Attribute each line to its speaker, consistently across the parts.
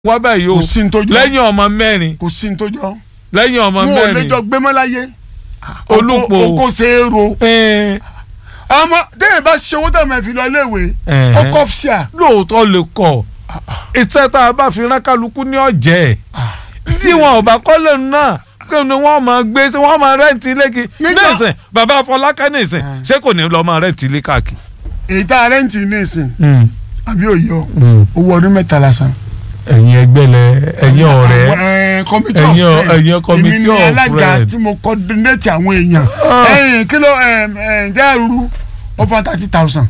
Speaker 1: wá báyìí o
Speaker 2: kò sí ní tó jọ
Speaker 1: lẹ́yìn ọmọ mẹ́rin
Speaker 2: kò sí ní tó jọ
Speaker 1: lẹ́yìn ọmọ
Speaker 2: wọn ò lè
Speaker 1: mẹ́rin
Speaker 2: jọ gbé mọ́ láyé
Speaker 1: Olúpo.
Speaker 2: oko ṣe é ro
Speaker 1: ẹ̀ẹ́n,
Speaker 2: ọmọ téèyàn bá ṣe owó tó máa fi lọ iléèwé
Speaker 1: ẹ̀hẹ́n.
Speaker 2: ọkọ̀ fíà
Speaker 1: lóòótọ́ lè kọ̀ iṣẹ́ tá a bá fi rán kálukú ní ọ̀jẹ̀ tí wọn ò bá kọ́lé náà kí ni wọ́n máa gbé sí wọ́n máa rẹ́ǹtì ilé kí
Speaker 2: Nígbà-
Speaker 1: nísìn bàbá Fọlákẹ́ nísìn ṣé kò ní lọ́ọ́ máa rẹ́ǹtì ilé káàkiri.
Speaker 2: èyí tá a rẹ́ǹtì ní ìsìn àbí òye ọ owó ọdún mẹ́ta lásán.
Speaker 1: ẹ̀yin ẹgbẹ́ lẹ ẹ̀yin ọ̀rẹ́
Speaker 2: Àwọn, eh, committee of
Speaker 1: Ẹ̀yin ọ-
Speaker 2: friends.
Speaker 1: ẹ̀yin committee
Speaker 2: èmi ni
Speaker 1: of
Speaker 2: alága
Speaker 1: friends.
Speaker 2: tí mo coordinate àwọn èèyàn
Speaker 1: Ah.
Speaker 2: ẹ̀yìn kí ló ǹjẹ́ rúru ó fún thirty thousand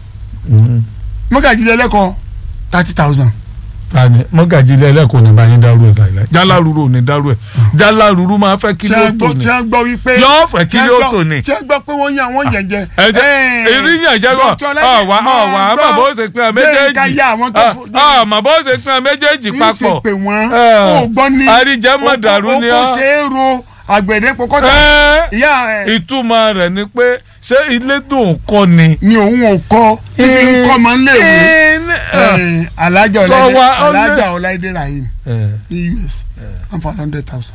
Speaker 2: mọ́gàjì lẹ́lẹ́kọ̀ọ́ thirty thousand.
Speaker 1: tani mọ́gàjì ilé ẹlẹ́kọ̀ọ́ ní báyìí dárú ẹ̀ láìláì jálárúrú ò ní dárú ẹ̀ jálárúrú máa fẹ́ kí
Speaker 2: tí
Speaker 1: ló
Speaker 2: a
Speaker 1: tò
Speaker 2: gbọ́
Speaker 1: ní.
Speaker 2: tí a gbọ́ wípé
Speaker 1: Yóò fẹ́ kí
Speaker 2: tí a
Speaker 1: ló
Speaker 2: gbọ́-
Speaker 1: tò ní.
Speaker 2: tí a gbọ́ pé wọ́n yan wọ́n yẹn jẹ.
Speaker 1: ẹ̀jẹ̀ ìrìyàn jẹ́ kọ́ ọ̀wá ọ̀wá àmọ́ bó ṣe pín ọ méjèèjì àmọ́ bó ṣe pín ọ méjèèjì
Speaker 2: papọ̀. ìṣe
Speaker 1: papọ̀.
Speaker 2: pé wọ́n
Speaker 1: Ah.
Speaker 2: ó gbọ́ ní
Speaker 1: Àríjẹ́ mọ̀ dàrú ni
Speaker 2: ọ́.
Speaker 1: ọ́.
Speaker 2: oko ṣe é ro àgbẹ̀dẹ pọkọ́tà
Speaker 1: Ẹ́,
Speaker 2: ìyá ẹ̀
Speaker 1: ìtumọ̀ rẹ̀ ni pé ṣé ilé dùn kọ́ ni.
Speaker 2: ni òun ò kọ́ títí ń kọ́ máa ń lè wé.
Speaker 1: Ẹ́, ní-
Speaker 2: Eh, alájà
Speaker 1: Tó
Speaker 2: ọláìdé
Speaker 1: wá, ó lé-
Speaker 2: alájà ọláìdé rahim
Speaker 1: ẹ̀,
Speaker 2: ní us wọ́n fa hundred thousand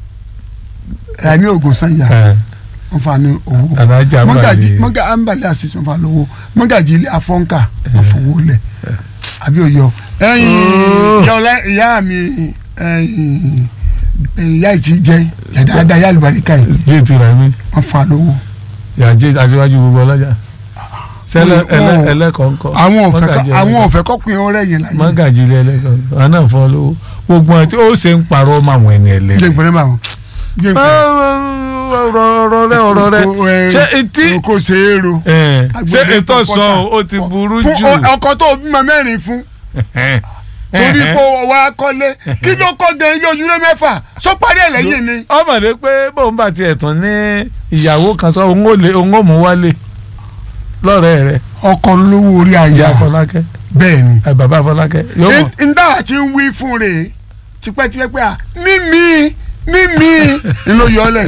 Speaker 2: rami ogun sanya
Speaker 1: ẹ̀,
Speaker 2: wọ́n fa ní owó
Speaker 1: Alájà
Speaker 2: mọ́gàjì
Speaker 1: Mbàlè.
Speaker 2: mọ́gà ambali asis wọ́n fa lówó mọ́gàjì ilé afọ́nkà wọ́n fowó lẹ̀ àbí òyọ ẹ̀yìn ìyá ọlá ìyá mi ẹ̀yìn ìyá ìtì jẹ yàdáadá yá àlùbáríkà yìí
Speaker 1: jẹ́ ti rà mí
Speaker 2: wọ́n fa lówó
Speaker 1: yàjẹ́ aṣíwájú gbogbo ọlọ́jà. sẹ́lẹ̀
Speaker 2: Wọ́n- wọ́n-
Speaker 1: ẹlẹ́kọ̀ọ́kọ́.
Speaker 2: àwọn òfẹ́
Speaker 1: Mọ́gàjí
Speaker 2: àwọn
Speaker 1: ẹlẹ́kọ̀ọ́.
Speaker 2: òfẹ́ kọ́pin ọ̀rẹ́ yẹn láyé
Speaker 1: mọ́gàjì ilé ẹlẹ́kọ̀ọ́ àná fọ́ lówó gbogbo ẹ̀ tí ó ṣe ń parọ́ mọ́ àwọn ẹni
Speaker 2: jẹ́
Speaker 1: ẹlẹ́rìí.
Speaker 2: ìpínlẹ̀ bá wọn jẹ́ ìpínlẹ̀
Speaker 1: ọ̀rọ̀ rẹ ọ̀rọ̀ rẹ
Speaker 2: Oko, eh,
Speaker 1: ṣé etí
Speaker 2: oko ṣe é ro.
Speaker 1: ẹ̀, ṣé
Speaker 2: Agbẹ̀dẹ
Speaker 1: ètò
Speaker 2: pọ̀pọ̀tà.
Speaker 1: sàn ó ti burú
Speaker 2: fún
Speaker 1: jù.
Speaker 2: o- ọkọ tó bímọ mẹ́rin fún torí pé o wá kọ́lé kí ló kọ́ gan ilé ojúlé mẹ́fà sọ parí ẹ̀ lẹ́yìn ni.
Speaker 1: ọmọdé pé bóun bá tiẹ̀ tún ní ìyàwó kan sọ òun ò lè òun ò mú wálé lọ́rẹ̀ẹ́ rẹ̀
Speaker 2: ọkọ lówó orí
Speaker 1: ìyá
Speaker 2: àyà
Speaker 1: Fọlákẹ́
Speaker 2: bẹ́ẹ̀ ni.
Speaker 1: ẹ, bàbá Fọlákẹ́ yóò mọ̀
Speaker 2: ndá àti ń wí fún rè é tipẹ́tipẹ́ pé à mímí mímí ni ló yọ ọ lẹ̀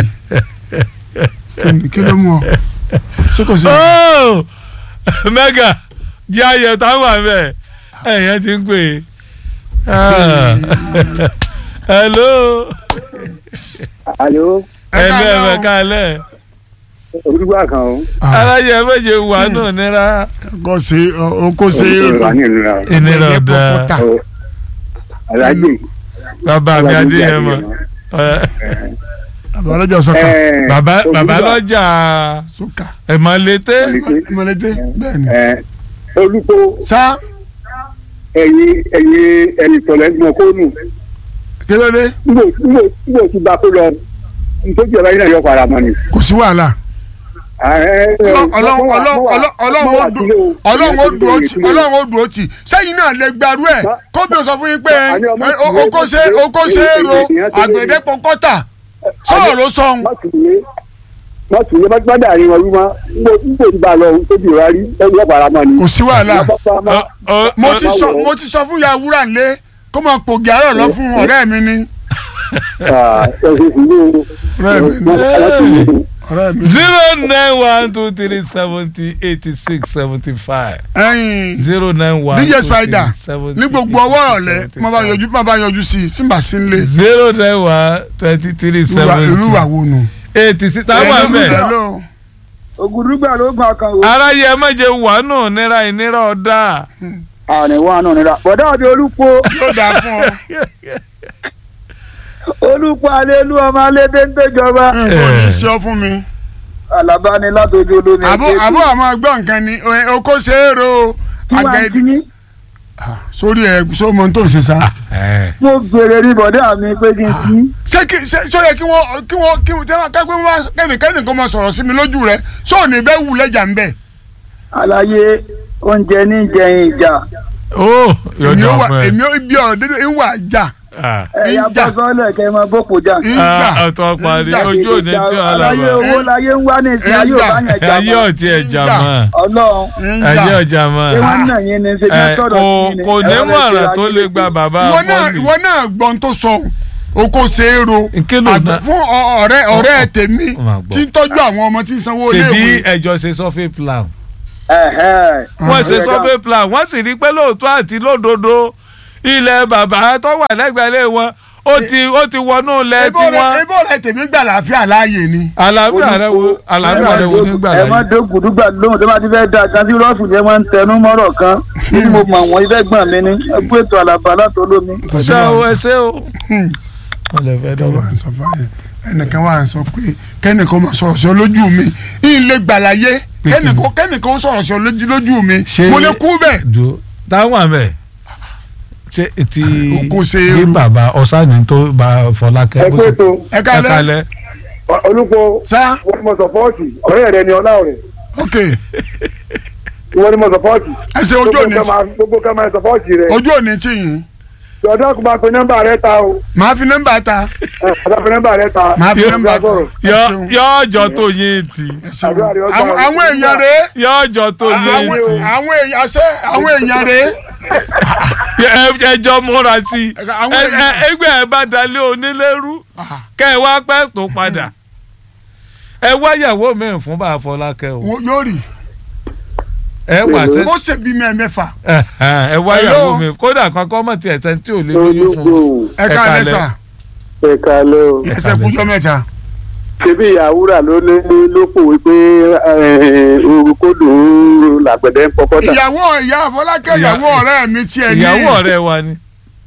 Speaker 2: yìí. kí ló mú ọ ṣé kò sí.
Speaker 1: Oh! mẹ́gà jẹ́ ayọ̀ táwọn àmẹ́ ẹ̀yẹ́ ti ń pè é. Ah. hello
Speaker 3: alo
Speaker 1: hello ẹ̀fẹ̀ kalẹ̀
Speaker 3: olùgbà kan o.
Speaker 1: alájẹ méje wà náà nira
Speaker 2: ọkọ ṣe ọkọ ṣe é ro
Speaker 3: olùgbà ní ìlú náà.
Speaker 1: ìnira
Speaker 2: Ọ̀gbẹ̀dẹ
Speaker 1: ọ̀dà
Speaker 2: pọ̀pọ̀tà.
Speaker 3: o alájì.
Speaker 1: bàbá mi adéyẹmọ
Speaker 2: àbálọ́jọ́ sọ́kà
Speaker 3: ẹ,
Speaker 1: bàbá
Speaker 3: Olúgbà,
Speaker 1: bàbá lọ́jà
Speaker 2: sọ́kà
Speaker 1: ẹ̀mọ́lété
Speaker 2: mọ̀lẹ́dẹ́ bẹ́ẹ̀ ni.
Speaker 3: ẹ, olùkó
Speaker 2: sá
Speaker 3: ẹyin ẹyin ẹyin tọ̀lẹ̀ gbọ̀n kó nù.
Speaker 2: kí ló dé
Speaker 3: nbò nbò nbò tí ba kó lọ nítorí ọba yìí náà yọ padà mọ́ ni.
Speaker 2: kò sí wàhálà. ọlọ́run ọlọ́run ọlọ́run ó dùn ọlọ́run ó dùn ó tì ọlọ́run ó dùn ó tì sẹ́yìn náà lè gbarú ẹ̀ kóbi ó sọ fún yín pé oko ṣe oko ṣe é ro àgbẹ̀dẹ pọkọ́tà sọ̀rọ̀ ló sọ ohun.
Speaker 3: má tún lé má tún lé má dà ní wọn wí má nbò nbò tí ba lọ tóbi ìwà rí ẹni yọ padà mọ́ ni.
Speaker 2: kò sí wàhálà
Speaker 1: Ọ- ọ-
Speaker 2: mo ti
Speaker 1: ọ-
Speaker 2: sọ mo ti sọ fún ya wúrà ńlẹ kó máa pògì àárọ̀ lọ fún ọ̀rẹ́ mi ni ọ̀rẹ́ mi ni ọ̀rẹ́ mi ni.
Speaker 1: zero nine one two three seventy eighty six seventy five
Speaker 2: ẹyin
Speaker 1: zero nine one
Speaker 2: DJ
Speaker 1: two
Speaker 2: Spider
Speaker 1: three seventy
Speaker 2: ní gbogbo ọwọ́ ọ̀lẹ́ mo bá yọjú mo bá yọjú sí i tí n bá sí nílé
Speaker 1: zero nine one twenty three
Speaker 2: irú wà
Speaker 1: seventy
Speaker 2: wo nù.
Speaker 1: eighty six táwọn àmẹ́
Speaker 2: Hello.
Speaker 3: ògùdùgbà ló gbà kan o.
Speaker 1: aráyé ẹ má jẹ wà náà nira ìnira ọ̀dà
Speaker 3: àní wa náà nira bọ̀dá ọ̀dẹ olùkó
Speaker 2: yóò dáa fún ọ.
Speaker 3: olùkó alẹ́lú ọmọ alẹ́dẹ́ ń tẹ́jọba
Speaker 2: nǹkan ò ní sí ọ fún mi.
Speaker 3: alábàání látọjú olómi
Speaker 2: àbó àbó àmọ́ gbọ́ nǹkan ni ẹ, oko ṣe é ro
Speaker 3: kí wàá
Speaker 2: àgbẹ̀
Speaker 3: kí ní.
Speaker 2: sórí ẹ sómo tó ń ṣe sá.
Speaker 3: mo bèrè ní bọ̀dá mi pé kí n kí.
Speaker 2: ṣé kí ṣé ṣó yẹ kí wọ́n kí wọ́n kí wọ́n tẹ́wọ́n kápẹ́ wọ́n kẹ́nìkẹ́nì kan máa sọ̀rọ̀ sí mi lójú rẹ̀ sóò ní bẹ́ẹ̀ wù lẹ́jà ń bẹ̀.
Speaker 3: àlàyé oúnjẹ ní jẹyìn ìjà
Speaker 1: ó yóò
Speaker 2: èmi
Speaker 1: jà
Speaker 2: ó wà
Speaker 1: fún ẹ
Speaker 2: èmi ó bí ọ̀rọ̀ dédé ń wà já
Speaker 1: Ah.
Speaker 3: ẹ̀yà
Speaker 2: ìjà.
Speaker 3: bọ́sọ́lẹ̀ kẹ́ ẹ máa bọ́pọ̀ jà.
Speaker 2: ń jà
Speaker 1: Ah, ọ̀tọ̀ parí
Speaker 2: Ìjà.
Speaker 1: ojú òní tí wọn là
Speaker 3: àlàyé
Speaker 1: wà
Speaker 3: owó láyé ń wá ní ìsìn ayé ò bá yẹn jà
Speaker 1: ayé
Speaker 3: mọ́.
Speaker 1: ọ̀tí ẹ̀jà
Speaker 2: Ìjà.
Speaker 1: mọ́
Speaker 3: ọlọ́run
Speaker 2: ń
Speaker 1: ayé
Speaker 2: jà.
Speaker 1: ọ̀jà mọ́
Speaker 3: ṣé wọ́n náà yín ni ṣe ní
Speaker 1: Ẹ,
Speaker 3: sọ̀rọ̀
Speaker 1: kò
Speaker 3: sí ni.
Speaker 1: kò ní
Speaker 3: Ẹ̀rọ
Speaker 1: mọ̀ràn
Speaker 3: lè
Speaker 1: tó
Speaker 3: ṣe
Speaker 1: lè gba bàbá
Speaker 2: ìwọ náà
Speaker 1: fọ́ọ̀lì
Speaker 2: ìwọ náà gbọ́n tó sọ oko ṣe é ro
Speaker 1: Kí ló
Speaker 2: àgbẹ̀
Speaker 1: ná-
Speaker 2: fún ọ- ọ̀rẹ́ ọ̀rẹ́ tèmi
Speaker 1: Ó máa gbọ́.
Speaker 2: tí ń tọ́jú àwọn ọmọ tí ń sanwó
Speaker 1: ṣèbí
Speaker 2: léèwé.
Speaker 1: ẹjọ́ ṣe survey plan
Speaker 3: Ẹ̀hẹ́.
Speaker 1: wọ́n ṣe
Speaker 3: Ó yẹ ká-
Speaker 1: survey plan wọ́n sì rí i pé lóòótọ́ àti lódodo ilẹ̀ bàbá tó wà lẹ́gbẹ̀ẹ́ wọn ó ti ó ti wọnú ilẹ̀
Speaker 2: ebo rẹ
Speaker 1: tiwọn
Speaker 2: ebo rẹ tèmi gbà láàfíà láàyè ni.
Speaker 1: àlàáfíà rẹ wo àlàáfíà rẹ wo nígbà
Speaker 3: ẹ má
Speaker 1: láyé.
Speaker 3: dé gbùdúgbà lóhùn tó bá ti fẹ́ da kan sí rọ́ọ̀fù ni ẹ máa ń tẹnu mọ́rọ̀ kan bí mo mọ̀ wọ́n ibẹ̀ gbọ̀n mi ni ẹ kú ètò àlàbà látọ̀lómi.
Speaker 1: ṣé o ẹ ṣé o. wọ́n lè fẹ́
Speaker 2: wà
Speaker 1: dọ́gba.
Speaker 2: ń sọ fún yẹn ẹnìkan wà ń sọ pé kẹ́nìkan máa sọ̀rọ̀ sí ọ lójú mi yín lè gbàláyé kẹ́nìkan kẹ́nìkan sọ̀rọ̀ sí ọ lójú lójú mi
Speaker 1: Ṣé-
Speaker 2: mo lè kú bẹ́ẹ̀.
Speaker 1: do táwọn àmẹ ṣe ti
Speaker 2: Oko ṣe
Speaker 1: bí
Speaker 2: eru.
Speaker 1: bàbá ọ̀sánì tó bá Fọlákẹ́
Speaker 3: ẹ
Speaker 1: bó
Speaker 3: kú
Speaker 1: ṣe
Speaker 3: ètò
Speaker 2: ẹ kálẹ́
Speaker 1: kálẹ̀
Speaker 3: olùkọ́
Speaker 2: sá
Speaker 3: wọ́n ni mo sọ̀pọ́ọ̀tì ọ̀rẹ́ rẹ ni ọlá rẹ̀
Speaker 2: ok
Speaker 3: wọ́n ni mo sọ̀pọ́ọ̀tì.
Speaker 2: ẹ ṣe ojú òní
Speaker 3: gbogbo ká máa sọ̀pọ́ọ̀tì rẹ̀
Speaker 2: ojú òní tí yín
Speaker 3: ọ̀dọ́ kò máa pe nọ́mbà rẹ ta o
Speaker 2: màá fi nọ́mbà ta
Speaker 3: ọ̀dọ́ pe nọ́mbà rẹ ta.
Speaker 2: màá fi nọ́mbà ta
Speaker 3: sọ̀rọ̀.
Speaker 2: ẹ
Speaker 1: yọ
Speaker 2: ṣeun,
Speaker 1: yọ ọjọ́ tó yín tì
Speaker 2: ẹ ṣeun.
Speaker 3: Àdúrà rẹ ọgbà
Speaker 2: àwọn
Speaker 3: rẹ.
Speaker 2: àwọn èèyàn rèé
Speaker 1: yọ ọjọ́ tó yín
Speaker 2: àwọn
Speaker 1: tì
Speaker 2: àwọn èèyàn àṣẹ àwọn èèyàn rèé
Speaker 1: Ẹ- ẹjọ́ múra sí i
Speaker 2: Àwọn
Speaker 1: Ẹ-
Speaker 2: èèyàn-
Speaker 1: ẹ- ẹgbẹ́ ẹ bá dalẹ̀ onílẹ̀rú kẹ́ ẹ wá pẹ́ tó padà ẹ wáyàwó mi fún bá Fọlákẹ́ o
Speaker 2: Wọ́n yóò rí
Speaker 1: ẹ wà sẹ́
Speaker 2: ó ṣe bí mẹ́ẹ̀mẹ́fà
Speaker 1: ẹ ẹ wáyàwó
Speaker 2: Hello?
Speaker 1: mi kódà kankan mọ̀ tí ẹ̀ tẹ́ tí ò lè lóyún fún un.
Speaker 3: olùkọ́
Speaker 2: ẹ ká
Speaker 1: kálẹ́.
Speaker 2: lẹ́sà
Speaker 3: ẹ kálẹ́ o.
Speaker 2: ẹsẹ̀ kújọ́ mẹ́ta
Speaker 3: ṣebí ìyàwúrà ló lé ló pòwe pé orúkọdù làgbẹ̀dẹ ń pọkọ́ tà.
Speaker 2: ìyàwó ìyá Fọlákẹ́
Speaker 1: Ìyá-
Speaker 2: ìyàwó ọ̀rẹ́ mi tiẹ̀ ní
Speaker 1: ìyàwó ọ̀rẹ́ wa ni.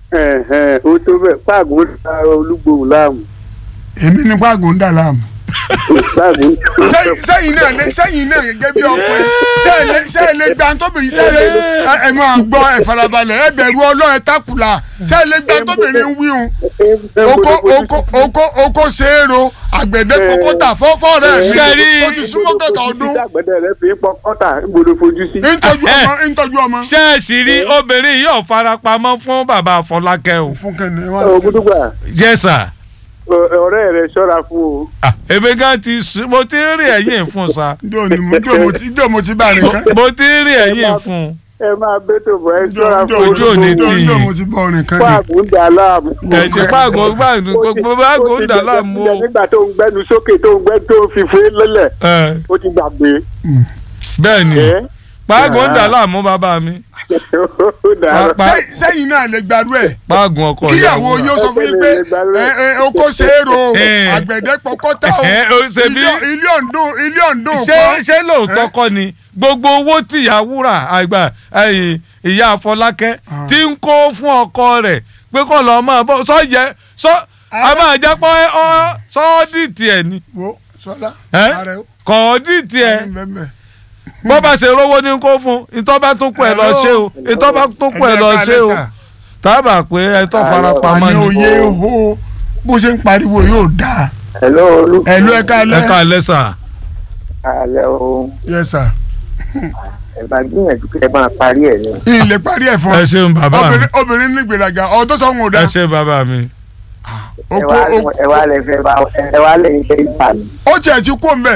Speaker 3: ó tó bẹ́ẹ̀ páàgùn ń da olúgbòhùn láàmú.
Speaker 2: èmi ní pàgùn ń dà láàmú.
Speaker 3: páàgùn
Speaker 2: sẹ́yìn sẹ́yìn náà lé sẹ́yìn náà gẹ́gẹ́ bí ọkùnrin sẹ́yìn lé sẹ́yìn lé gba tóbìnrin sẹ́yìn lé ẹ- ẹ máa gbọ́ ẹ farabalẹ̀ ẹ bẹ̀rù ọlọ́run ẹ takùlà sẹ́yìn lé gba tóbìnrin ń wíhun oko oko oko oko ṣeéro àgbẹ̀dẹ kókótà fọ́fọ́ rẹ̀ mi
Speaker 1: Sẹ́rí-
Speaker 2: o ti súnmọ́ kẹta ọdún
Speaker 3: àgbẹ̀dẹ rẹ fi ń pọkọ́ tà ń gbọdọ̀ fojú sí.
Speaker 2: ntọ́jú ọmọ ntọ́jú ọmọ.
Speaker 1: ṣẹ́ẹ̀sì rí obìnrin yìí ò farapamọ́ fún bàbá Fọlákẹ́ o.
Speaker 2: fún kẹ́ni ẹ wá
Speaker 3: ògùdùgbà
Speaker 1: yes sir.
Speaker 3: ọ̀rẹ́ rẹ ṣọ́ra fún o.
Speaker 1: Ah, èmi gan ti sùn mo ti ń rí ẹ̀yìn fún sa
Speaker 2: njó ni mo njó mo ti njó mo ti bá rìn kan
Speaker 1: mo ti ń rí ẹ̀yìn fún.
Speaker 3: ẹ máa bẹ́tò bọ̀ ẹ
Speaker 2: njó
Speaker 3: ṣọ́ra
Speaker 2: njó
Speaker 3: fún
Speaker 1: Ojú ò ní
Speaker 2: njó
Speaker 1: tì í.
Speaker 2: njó mo ti bá rìn kan ni.
Speaker 3: páàgùn ń da láàmú.
Speaker 1: ẹ̀jẹ̀ pàgọ́ gbàgbọ́ gbogbo báàgò ń dà láàmú o.
Speaker 3: nígbà tó ń gbẹnu sókè tó ń gbẹ tó ń fi fún lélẹ̀
Speaker 1: Ẹ,
Speaker 3: ó ti gbàgbé.
Speaker 1: bẹ́ẹ̀ ni
Speaker 3: ẹ
Speaker 1: pàgọ́ ń dà láàmú bàbá mi
Speaker 3: ó dára.
Speaker 1: Pa-
Speaker 2: Sẹ́yìn- sẹ́yìn náà lè gbàdú ẹ̀
Speaker 1: pàgọ́ ọkọ
Speaker 2: kíyàwó
Speaker 1: ìyàwó
Speaker 2: yóò sọ fún yín pé ẹ ẹ oko ṣeéro
Speaker 1: Eh.
Speaker 2: àgbẹ̀dẹ pọkọ́tà o
Speaker 1: Ẹ, o ṣe bí-
Speaker 2: ilé ilé ọ̀ndún ilé ọ̀ndún
Speaker 1: ṣé
Speaker 2: kọ́
Speaker 1: ṣé lóòótọ́ kọ́ ni gbogbo owó tí ìyá wúrà àgbà ẹ̀yìn ìyá Fọlákẹ́ ti ń kó fún ọkọ rẹ̀ pé kó lọ́ọ́ máa bọ́ sọ yẹ sọ a máa jẹ́ pé ọ sọ́ọ́dìtì ẹ̀ ni
Speaker 2: wo sọlá
Speaker 1: Ẹ?
Speaker 2: ààrẹ o
Speaker 1: kọ́ọ́dìtì ẹ̀
Speaker 2: ẹni bẹ́ẹ̀ bẹ́ẹ̀.
Speaker 1: bó bá ṣe rówó ní kó fún ìtọ́ba tó kù ẹ̀ lọ ṣe o ìtọ́ba tó kù ẹ̀ lọ ṣe o tábà pé ẹ tó fara pamọ́
Speaker 2: àní
Speaker 1: ni
Speaker 2: òye ho bó ṣe ń pariwo yóò dáa
Speaker 3: hello olú.
Speaker 2: ẹ̀lú ẹ̀ka
Speaker 1: ẹ
Speaker 2: alẹ́
Speaker 1: ká lẹ́sà
Speaker 3: alẹ́ o
Speaker 2: yes sir
Speaker 3: ẹ bá gbìyànjú kí ẹ máa parí ẹ̀ ni.
Speaker 2: ilé parí ẹ̀ fún
Speaker 1: ẹ ṣeun bàbá mi
Speaker 2: obìnrin obìnrin ní gbèlàgà ọ̀dọ́ sọ̀hún ò
Speaker 1: ẹ
Speaker 2: dáa
Speaker 1: ṣe bàbá mi
Speaker 2: oko oko
Speaker 3: ẹ wá lẹ fẹ́ bá ẹ wá lẹ iṣẹ́ ìgbà mi.
Speaker 2: ó tiẹ̀ ti kú òǹbẹ̀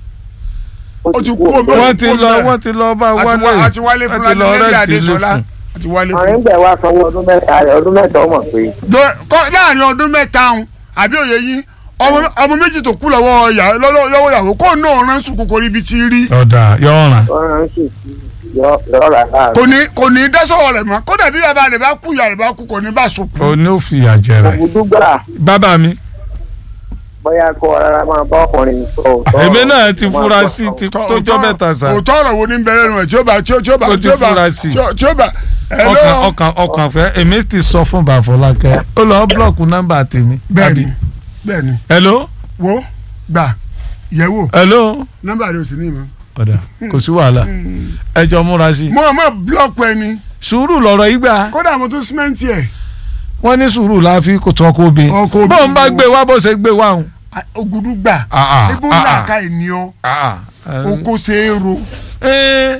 Speaker 2: ó ti kú òǹbẹ̀
Speaker 1: wọ́n ti lọ wọ́n ti lọ bá wálé
Speaker 2: àti wálé fún
Speaker 1: wọ́n ti lọ
Speaker 2: ládélé
Speaker 1: rẹ́ǹtì ilé
Speaker 2: adésọlá
Speaker 1: fún
Speaker 2: àti wálé
Speaker 3: àwọn
Speaker 2: fún.
Speaker 3: ìgbà wa sanwó ọdún mẹ́ta rẹ̀ ọdún mẹ́ta ọmọ pé.
Speaker 2: Do- kọ́- láàrin ọdún mẹ́ta ọ̀hún àbí òye yín ọmọ ọmọ méjì tó kú lọ́wọ́ ìyá- lọ́wọ́ lọ́wọ́ ìyàwó kó náà rán sùn kòkòrò ibi tí rí
Speaker 1: ọ̀dà yọ̀ọ̀ràn
Speaker 3: ọ̀ràn ń sì yọ yọ rà láàrin.
Speaker 2: kò ní kò ní dẹ́sọ̀rọ̀ rẹ̀ mọ́ kódà bí bàbá rẹ̀ bá kú ìyá rẹ̀ bá kú kò ní bá so kú.
Speaker 1: o ní ó fi àjẹ rẹ
Speaker 3: ògùdùgbà
Speaker 1: bàbá mi
Speaker 3: bóyá kó rárá máa bá ọkùnrin sọ òótọ́
Speaker 1: èmi
Speaker 3: ọ̀rọ̀.
Speaker 1: náà ti
Speaker 3: Máa
Speaker 1: fura
Speaker 3: gbọ́
Speaker 1: sí
Speaker 3: sọ
Speaker 1: ti
Speaker 2: Òótọ́-
Speaker 1: tójọ́ mẹ́ta sá
Speaker 2: òótọ́ ọ̀rọ̀ wo ní bẹ̀rẹ̀ nù ẹ̀ tí ó bá tí ó tí ó bá
Speaker 1: Ó ti
Speaker 2: tí ó bá
Speaker 1: fura sí.
Speaker 2: tí ó- tí ó bá
Speaker 1: ọkàn
Speaker 2: hello
Speaker 1: ọkàn ọkàn fẹ́ èmi ti sọ fún bàfọlákẹ́ ó lọ búlọ̀kù nọ́mbà tèmi.
Speaker 2: bẹ́ẹ̀ni
Speaker 1: àbí?
Speaker 2: bẹ́ẹ̀ni
Speaker 1: hello
Speaker 2: wo gbà yẹ̀wò
Speaker 1: hello
Speaker 2: nọ́mbà rẹ̀ ò sí ní ìmọ̀.
Speaker 1: ọ̀dà kò sí wàhálà ẹ jọ múra sí i.
Speaker 2: mo mọ̀ búlọ̀kù ẹni
Speaker 1: sùúrù lọ̀rọ̀ yìí gbà
Speaker 2: kódà mo tún símẹ́ǹtì ẹ̀
Speaker 1: wọ́n ní sùúrù la fi kò tọ́ kó bí.
Speaker 2: Ọkọ obì-
Speaker 1: bóun bá gbé wá bó ṣe gbé wá òun.
Speaker 2: ògùdù gbà
Speaker 1: Ah, ah,
Speaker 2: ebó
Speaker 1: ah,
Speaker 2: ńlá
Speaker 1: ah.
Speaker 2: ká ènìyàn
Speaker 1: Ah, ah.
Speaker 2: oko ṣe é ro.
Speaker 1: Ẹ́,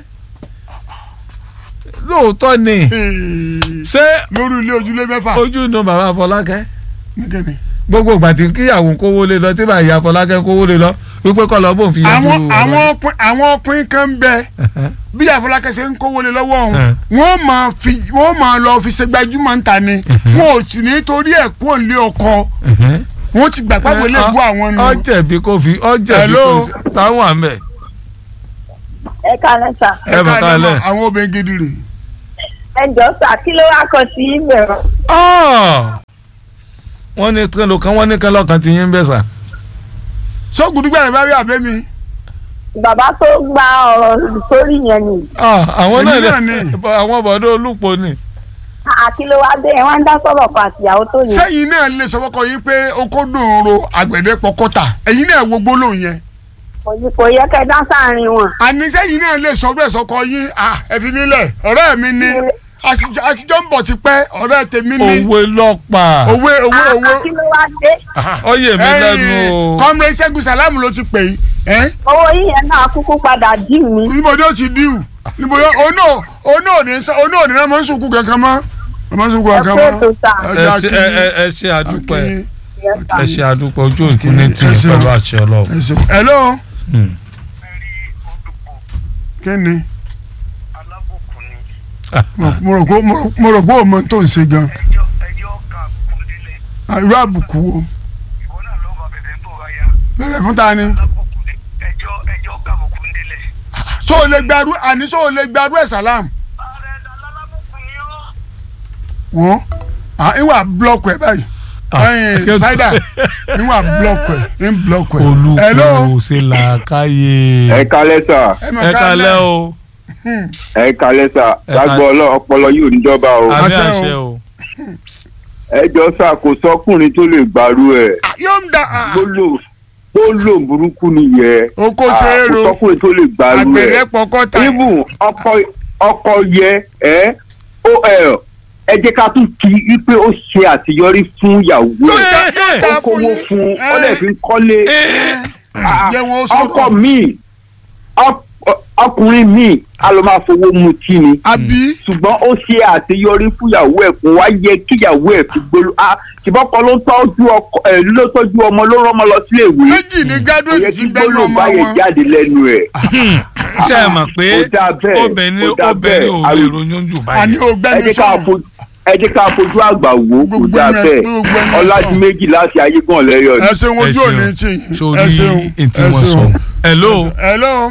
Speaker 1: lóòótọ́ ni ṣé
Speaker 2: lórí ilé ojúlé mẹ́fà
Speaker 1: ojú inú bàbá Fọlákẹ́
Speaker 2: nìkẹ́ni.
Speaker 1: gbogbo ìgbà tí kíyàwó kówó lé lọ tí bàyà Fọlákẹ́ kówó lé lọ wípé kọ́ lọ bóun fi yẹ
Speaker 2: àwọn àwọn ọkùnrin àwọn ọkùnrin kan ń bẹ bí àfọlákẹ́ ṣe ń kówó lé lọ́wọ́ ọ̀hún
Speaker 1: Ẹ̀.
Speaker 2: wọ́n máa fi wọ́n máa lọ fi ṣe gbajúmọ̀ ń ta ni wọn ò sì ní torí ẹ̀ kú òǹlé ọkọ wọ́n ti gbà pàgbé lè bú àwọn nù.
Speaker 1: ọjẹ̀bi kò fi ọjẹ̀bi
Speaker 2: Hello.
Speaker 1: kò fi táwọn àmẹ.
Speaker 4: ẹ kálẹ́ sà
Speaker 1: ẹ bá
Speaker 2: ká lè
Speaker 1: kálẹ̀.
Speaker 2: mọ àwọn obìnrin gidi rè
Speaker 4: ẹjọ́ sà kí ló wá kọ sí ìbẹ̀rù.
Speaker 1: Ah! wọ́n ní kẹlò kan wọ́n ní kẹlò kan ti yín bẹ́ẹ̀ sà.
Speaker 2: sóògùn dúgbà rẹ bá rí àbẹ́ mi.
Speaker 4: bàbá tó gba ọ̀rọ̀ sórí yẹn ni
Speaker 1: Ah, àwọn
Speaker 2: Èmi
Speaker 1: náà
Speaker 2: náà
Speaker 1: lè
Speaker 2: ni.
Speaker 1: àwọn bọ̀dọ̀ olùpọ̀ ni.
Speaker 4: àkí ló wá dé ẹ wá ń dá sọ̀rọ̀ kan àtìyàwó tó yẹ.
Speaker 2: sẹ́yìn náà lè sọ fọ́kọ yín pé oko dùn ro àgbẹ̀dẹ pọkọ́tà ẹ̀yin náà wo gbólóhùn yẹn.
Speaker 4: kò ní kò yẹ kẹ́ dá sáàrin wọn.
Speaker 2: àní sẹ́yìn náà lè sọ bẹ́ẹ̀ sọkọ yín ah ẹ fi mí lẹ̀ ọ̀rẹ́ mi ni àtijọ́ àtijọ́ ń bọ̀ ti pẹ́ ọ̀rẹ́ tèmi ni
Speaker 1: òwe lọ́pàá.
Speaker 2: òwe òwe òwe.
Speaker 4: àkí ló wá dé
Speaker 1: ó yè mí lẹ́nu o.
Speaker 2: kọ́mrẹ́ ṣẹ́gun sàlámù ló ti pè yín ẹ́
Speaker 4: owó yíyẹn náà kúkú padà dì mí.
Speaker 2: níbo ni ó ti díù níbo ni ó náà ó náà ní sá ó náà ní náà máa ń sunkún kankan mọ́ máa ń sunkún kankan
Speaker 4: Ẹ
Speaker 2: mọ́.
Speaker 4: pé ètò sà.
Speaker 1: ẹ ṣe ẹ ẹ ẹ ṣe àdúpẹ́
Speaker 2: Akínyìn.
Speaker 4: Yes, sà.
Speaker 1: ẹ ṣe àdúpẹ́ ojú òkú ní tì
Speaker 2: Ẹ
Speaker 1: í
Speaker 2: ṣeun.
Speaker 1: pẹ̀lú àṣẹ ọlọ́run.
Speaker 2: ẹ ṣeun. hello
Speaker 1: Hmm.
Speaker 2: kí ni
Speaker 5: alábùkún ni
Speaker 2: Mo- mo rò pé mo rò- mo rò pé òun mọ tó ń ṣe gan
Speaker 5: ẹjọ́ ẹjọ́ ká kúndínlẹ̀
Speaker 2: Ah, irú àbùkù wo
Speaker 5: ìwọ náà lọ́ọ́ bá bẹ̀rẹ̀ tó ra ya
Speaker 2: bẹ̀rẹ̀ fún ta ni
Speaker 5: alábùkún ni ẹjọ́ ẹjọ́ ká kúndínlẹ̀.
Speaker 2: so o lè gbarú àní so o lè gbarú ẹ̀ sàlám
Speaker 5: ààrẹ alábùkún ni ó.
Speaker 2: wọ́n ah ìwà blọọkù ẹ̀ báyìí
Speaker 1: Ah,
Speaker 2: ẹ̀yin
Speaker 1: kí o tó-
Speaker 2: spider ìwà blọọkù ẹ̀ ń blọọkù ẹ̀ hello
Speaker 1: olùkọ́ ṣe làákàyè.
Speaker 6: ẹ kalẹ sà
Speaker 2: ẹ mọ̀
Speaker 1: ẹ
Speaker 2: ká
Speaker 1: kalẹ́
Speaker 2: lẹ́
Speaker 1: o
Speaker 6: ẹ kalẹ sà
Speaker 1: Ẹ
Speaker 6: lágbo
Speaker 1: kalẹ̀.
Speaker 6: ọlọ ọpọlọ yóò níjọba o
Speaker 1: àmì
Speaker 2: Àṣẹ o.
Speaker 1: àṣẹ o.
Speaker 6: ẹ jọ sà kò sọkùnrin tó lè gbàrú ẹ
Speaker 2: yóò ń da ah,
Speaker 6: gbólò gbólò burúkú nìyẹn
Speaker 2: oko
Speaker 6: Ah,
Speaker 2: ṣeéro
Speaker 6: kò sọkùnrin tó lè gbàrú
Speaker 2: àgbẹ̀dẹ
Speaker 6: ẹ
Speaker 2: pọkọ́tà
Speaker 6: even ọkọ ọkọ yẹ ẹ ó ẹ ẹ jẹ́ ká tún kí i pé ó ṣe àṣeyọrí fún ìyàwó
Speaker 2: Yóò
Speaker 6: ẹ
Speaker 2: dá- yóò dá
Speaker 6: ó kówó
Speaker 2: yín.
Speaker 6: fún
Speaker 2: Eh,
Speaker 6: ọlẹ fi ń kọ́lé Ah,
Speaker 2: jẹ́ wọn ó sọ̀rọ̀.
Speaker 6: ọkọ míì ọk- ọkùnrin míì a lọ máa fowó mutí ni
Speaker 2: àbí
Speaker 6: ṣùgbọ́n ó ṣe àṣeyọrí fúyàwó ẹ̀ kó wá yẹ kíyàwó ẹ̀ fi gbólú a ṣùgbọ́n ló tọ́jú ọkọ ẹ̀ ló tọ́jú ọmọ ló rán ọmọ lọ sílé ìwé
Speaker 2: méjì ní
Speaker 6: kò yẹ
Speaker 2: graduate
Speaker 6: kí
Speaker 2: sí bẹ́ẹ̀
Speaker 6: gbólú
Speaker 2: ọmọ
Speaker 6: báyẹn
Speaker 2: wọn
Speaker 6: jáde lẹ́nu ẹ̀.
Speaker 1: ṣe é mọ̀ pé
Speaker 6: Ó dáa bẹ́ẹ̀,
Speaker 1: obìnrin
Speaker 6: ó dáa
Speaker 1: obìnrin ò
Speaker 6: bẹ́ẹ̀.
Speaker 1: lè ronú jù
Speaker 2: àní
Speaker 1: báyìí.
Speaker 6: ẹ
Speaker 2: ògbẹ́ni
Speaker 6: jẹ́ ká
Speaker 2: sọ̀rọ̀
Speaker 6: fojú ẹ jẹ́ ká fojú àgbà wò ó kò
Speaker 2: Gbogbo
Speaker 6: dáa
Speaker 2: ẹnu ẹ-
Speaker 6: bẹ́ẹ̀
Speaker 2: gbogbo ẹnu ẹ
Speaker 6: ọlájú
Speaker 2: sọ.
Speaker 6: méjì láti ayégún ọ̀lẹ́yọ̀ ni.
Speaker 2: ẹ ṣeun ojú
Speaker 1: Ẹ
Speaker 2: òní
Speaker 1: ṣeun.
Speaker 2: tì yín ẹ
Speaker 1: sórí
Speaker 2: ṣeun
Speaker 1: ètí
Speaker 2: ẹ
Speaker 1: wọn sọ.
Speaker 2: ṣeun.
Speaker 1: hello
Speaker 2: hello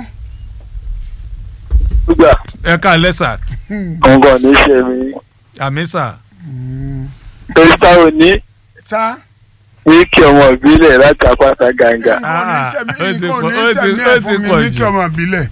Speaker 7: gbígbà
Speaker 1: ẹ kalẹ́ sà
Speaker 7: kọ̀ǹgàn ní ṣe mi
Speaker 1: àmì sà.
Speaker 7: torí táwọn ní
Speaker 2: sá
Speaker 7: wíìkì ọmọ ìbílẹ̀ láti àpáta gàǹgà.
Speaker 1: Ah,
Speaker 2: kò ní
Speaker 1: ó ti
Speaker 2: sẹ́mi kò
Speaker 1: pọ̀-
Speaker 2: ní
Speaker 1: ó ti-
Speaker 2: sẹ́mi
Speaker 1: ó
Speaker 2: ẹ̀
Speaker 1: ti
Speaker 2: fún mi
Speaker 1: pọ̀
Speaker 2: ní kí
Speaker 1: jù.
Speaker 2: ọmọ ìbílẹ̀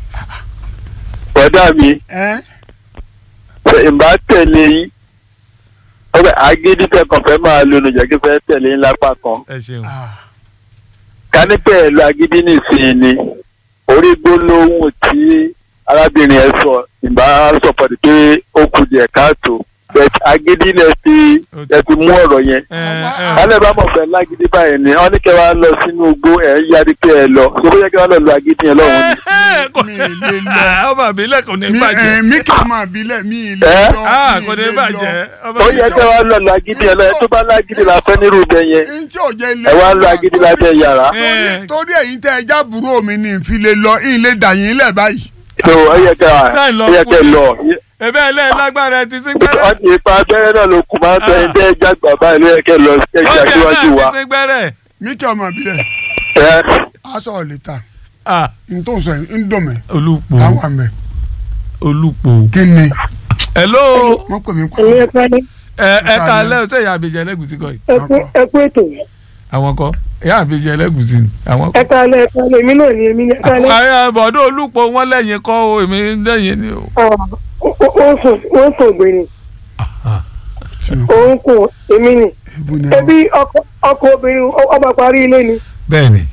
Speaker 7: bọ́dà mi
Speaker 2: ẹ́
Speaker 7: ṣe ìbá tẹ̀lé yín ọbẹ̀ agídí tẹkàn fẹ́ máa lo nìjọ́kí fẹ́ tẹ̀lé yín lápá kan
Speaker 1: ẹ ṣeun.
Speaker 2: ah,
Speaker 7: kánípẹ̀ ẹ̀ lo agídí nìsín ni orí gbólóhùn tí arábìnrin ẹ̀ sọ ìbá sọ̀pọ̀tì pé ó kù díẹ̀ káàtó bẹ̀t agídí lẹ fi ẹ fi mú ọ̀rọ̀ yẹn
Speaker 1: ẹ ẹ
Speaker 7: kálẹ̀ bá mọ̀ fẹ́ lágídí báyìí ni wọ́n ní kẹ́ wá lọ sínú igbó ẹ̀ ń yarí pé ẹ lọ ṣé bóyá kẹ́ wá lọ lo agídí yẹn lọ́wọ́ ni.
Speaker 1: kò
Speaker 2: mi ì lè lọ.
Speaker 1: ọmọ àbílẹ̀ kò ní
Speaker 2: mi
Speaker 1: bàjẹ́.
Speaker 2: ẹ̀ mi kì í ọmọ ìbílẹ̀ mi ì lè
Speaker 7: Ẹ́?
Speaker 2: lọ
Speaker 1: ah
Speaker 2: mi
Speaker 1: kò
Speaker 2: ì
Speaker 1: ní
Speaker 2: lè
Speaker 1: bàjẹ́. ọmọ
Speaker 7: ó yẹ kẹ́ wá lọ lo agídí yẹn lọ ẹ tó bá lágídí la fẹ́ nírú ibẹ̀ yẹn
Speaker 2: n tí ò jẹ́ ilé
Speaker 7: ẹ wá lo agídí lábẹ́ yàrá.
Speaker 1: Eh.
Speaker 2: torí èyí tẹ́ ẹ jábùrú mi ní ìfi lè lọ ìyìn lè dà yín lẹ̀ báyìí.
Speaker 7: tó ó yẹ kẹ́ wá
Speaker 1: Sáì lọ
Speaker 7: ó yẹ kẹ́
Speaker 1: kú.
Speaker 7: lọ.
Speaker 1: ebe ẹlẹ́ lágbára ẹ ti sí gbẹ́rẹ́.
Speaker 7: wọ́n ti ipa abẹ́rẹ́ náà ló kù máa ń tẹ ẹ jẹ́ jágbà báyìí ló yẹ kẹ́ lọ kẹ́
Speaker 1: ó
Speaker 7: ṣe
Speaker 1: jẹ́
Speaker 7: àṣíwájú
Speaker 1: náà
Speaker 7: wa.
Speaker 1: ti sí gbẹ́rẹ́.
Speaker 2: mi kì í ọmọ ìbílẹ̀
Speaker 7: ẹ
Speaker 2: aṣọ ò lè ta
Speaker 1: ah
Speaker 2: n tó ń sọ yìí ń dùn mí
Speaker 1: olùpò
Speaker 2: táwọn àmì
Speaker 1: olùpò.
Speaker 2: kí ni
Speaker 1: hello
Speaker 2: wọ́n pè mí pa
Speaker 4: èyí ẹ pẹ́ ní
Speaker 1: ẹ ẹ kalẹ́ o ṣe ìyá àbíjẹ ẹlẹ́gùsí kọ́ yìí.
Speaker 4: ẹ kú ètò
Speaker 1: àwọn kọ́ ìyá àbíjẹ ẹlẹ́gùsí ni àwọn
Speaker 4: ẹ
Speaker 1: kọ́.
Speaker 4: kálẹ̀ ẹ kálẹ̀ èmi náà ni èmi ni ẹ kálẹ̀
Speaker 1: àwọn bọ̀dọ̀ olùpò wọn lẹ́yìn kọ́ o èmi lẹ́yìn ni o.
Speaker 4: wọ́n sùn wọ́n sùn gbèrè òun kù èmi ni
Speaker 2: ebu ni
Speaker 4: ẹbí ọkọ ọkọ obìnrin ọba parí ilé ni
Speaker 1: bẹ́ẹ̀ni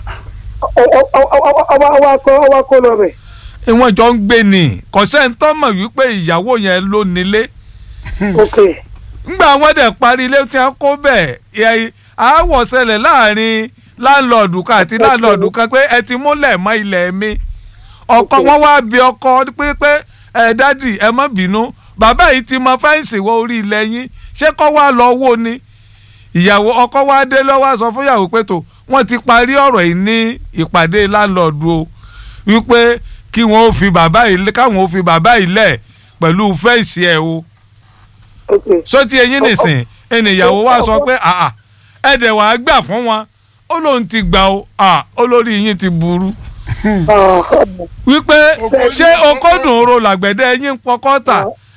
Speaker 4: ọba ọba kọ ọba kọ lọ bẹ̀.
Speaker 1: ìwọ̀n jọ ń gbé ni kọ̀sẹ́ńtọ́ mọ̀ wípé ìyàwó yẹn ló nílé
Speaker 4: ok
Speaker 1: ńgbà wọn dẹ̀ parí ilé tí wọ́n kó bẹ̀ ẹ̀ àáwọ̀ ṣẹlẹ̀ láàrin láńlọ́ọ̀dù kan àti láńlọ́ọ̀dù kan pé ẹ ti múlẹ̀ mọ́ ilẹ̀ mi ọkọ wọn wá bí ọkọ pé pé ẹ dádì ẹ má bínú bàbá yìí ti mọ fẹ́ǹsì wọ orí ilẹ̀ yín ṣé kọ́ wá lọ wó ni ìyàwó ọkọ wa dé lọ́wọ́ sọ fún ìyàwó pé tó wọ́n ti parí ọ̀rọ̀ yìí ní ìpàdé láńlọ́ọ̀dù o wípé kí wọ́n ó fi bàbá yìí káwọn ó fi bàbá yìí lẹ̀ pẹ̀lú fẹ́ǹsì ẹ̀ o
Speaker 4: ok
Speaker 1: sọtí eyín nìsín ènìyàwó wa sọ pé àà ẹ̀dẹ̀ wàá gbà fún wọn ó lóun ti gbà ó à olórí yín ti burú wípé ṣé okòdùn ro làgbẹ̀dẹ yín pọkọ́ tà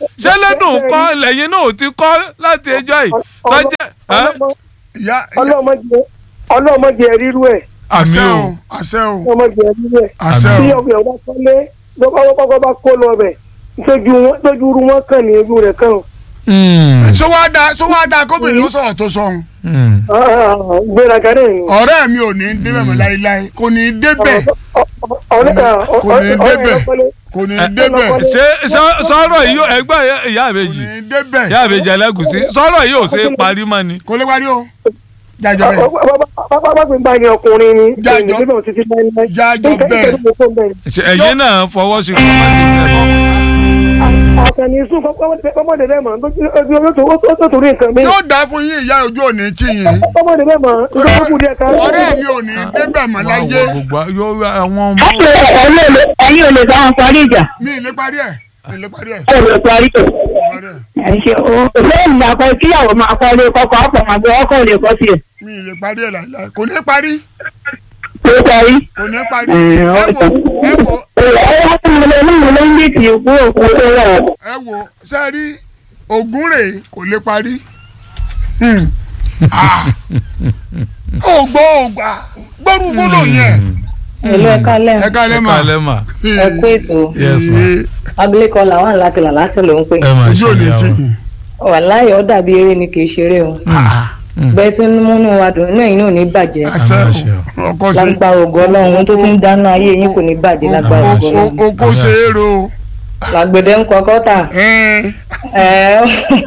Speaker 1: ṣé lẹ́dùn kọ́ lẹ́yìn náà ò ti kọ́ láti ẹjọ́ yìí tọ́jẹ́ ẹ́?
Speaker 2: ìyá
Speaker 8: ọlọ́mọdé ọlọ́mọdé rírú ẹ̀
Speaker 1: àmì
Speaker 2: àṣẹ
Speaker 1: o
Speaker 2: o àṣẹ o
Speaker 8: ọlọ́mọdé rírú ẹ̀
Speaker 2: àṣẹ
Speaker 8: tí
Speaker 2: o
Speaker 8: ọkùnrin ọba kọ́lé lọ́kọ́ bá kó lọ bẹ̀ tójú wọn tójú irú wọn kàn ní ojú rẹ̀ kàn
Speaker 2: sọ wá da sọ wá da kóbìnrin ó sọ̀rọ̀ tó sọ̀hún
Speaker 8: gbéraga náà ni.
Speaker 2: ọ̀rẹ́ mi ò ní débẹ̀ mọ́ láéláé kò ní débẹ̀
Speaker 8: ọ̀rẹ́
Speaker 2: kò ní débẹ̀
Speaker 8: ọ̀rẹ́
Speaker 2: kò ní débẹ̀
Speaker 1: ṣé sọ- sọ́rọ̀ yìí yóò- ẹgbẹ́ ìyá
Speaker 2: kò
Speaker 1: àbèjì
Speaker 2: ní débẹ̀
Speaker 1: ìyá àbèjì ẹlẹ́gùsí sọ́rọ̀ yìí ò ṣe é parí mọ́ ni.
Speaker 2: kò lè parí o jájọ bẹ́ẹ̀
Speaker 8: bàbá mi bá ní ọkùnrin ni
Speaker 2: Jájọ-
Speaker 8: èyí nígbà títí láíláí.
Speaker 2: jájọ
Speaker 8: Nǹkan-
Speaker 2: bẹ́ẹ̀.
Speaker 8: nǹkan tó kó bẹ́ẹ̀.
Speaker 1: Ṣé ẹ̀yin náà fọwọ́ sí kọ́ máa ń dín bẹ́ẹ̀
Speaker 8: àtẹni sún kọ́mọdé bẹ́ẹ̀ mọ̀ ó tó torí nǹkan mi.
Speaker 2: yóò dá fún yín ìyá ojú òní tí yín
Speaker 8: kọ́mọdé bẹ́ẹ̀ mọ̀ nǹkan kú díẹ̀ ká.
Speaker 2: ọ̀rẹ́ mi ò ní débẹ̀ mọ́ láyé
Speaker 1: gbogbo yóò àwọn ọmọ
Speaker 4: ẹ̀yin ò lè bá wọn parí ìjà
Speaker 2: mi ì lè parí ẹ̀ mi ì lè parí ẹ̀
Speaker 4: ẹ lè parí ẹ̀.
Speaker 2: parí ẹ̀
Speaker 4: ẹ ṣe o lẹ́yìn ìgbà kan kíyàwó máa kọ́ lé kọ́kọ́ ọ̀pọ̀ máa gbé ọkọ̀ lè kọ́ sí ẹ̀
Speaker 2: mi ì lè parí ẹ̀ láìláì kò ní parí
Speaker 4: ló parí.
Speaker 2: kò ní parí
Speaker 4: Ẹ̀,
Speaker 2: ẹ
Speaker 4: ọ̀tọ̀.
Speaker 2: wo ẹ wo
Speaker 4: ẹ wá fún mi lẹ́nu ló ń bí ti kú òkú tó wà.
Speaker 2: ẹ wo ṣe rí ògùn rè kò lè parí Hmm. Ah. ó gbọ́ ó gbà gbọ́rú gbọ́dọ̀ yẹn
Speaker 9: Hello, ẹ kálẹ̀
Speaker 2: ẹ ká lẹ́ mà
Speaker 1: kálẹ̀ mà
Speaker 9: ẹ kú ètò
Speaker 1: yes ma
Speaker 9: abilékọ làwọn láti là láti ló ń pè
Speaker 1: ẹ máa
Speaker 2: ojú
Speaker 1: ṣe
Speaker 2: òní tí
Speaker 1: ìyàwó.
Speaker 9: wàláyé ó dàbí eré ni kì í ṣeré o bẹ́ẹ̀ tí ń múnú wa dùn inú ẹ̀yin náà ò ní bàjẹ́
Speaker 2: àṣẹ
Speaker 1: Àmì àṣẹ
Speaker 2: o. ọkọ ṣe
Speaker 9: lágbára ògo Ọlọ́run ohun tó ti ń dáná ayé yín kò ní bàjẹ́ lágbára ògo Ọlọ́run
Speaker 2: oko ṣe é ro
Speaker 9: làgbèdè ń kọ kọ́tà
Speaker 2: Ẹ́n.
Speaker 9: ẹ̀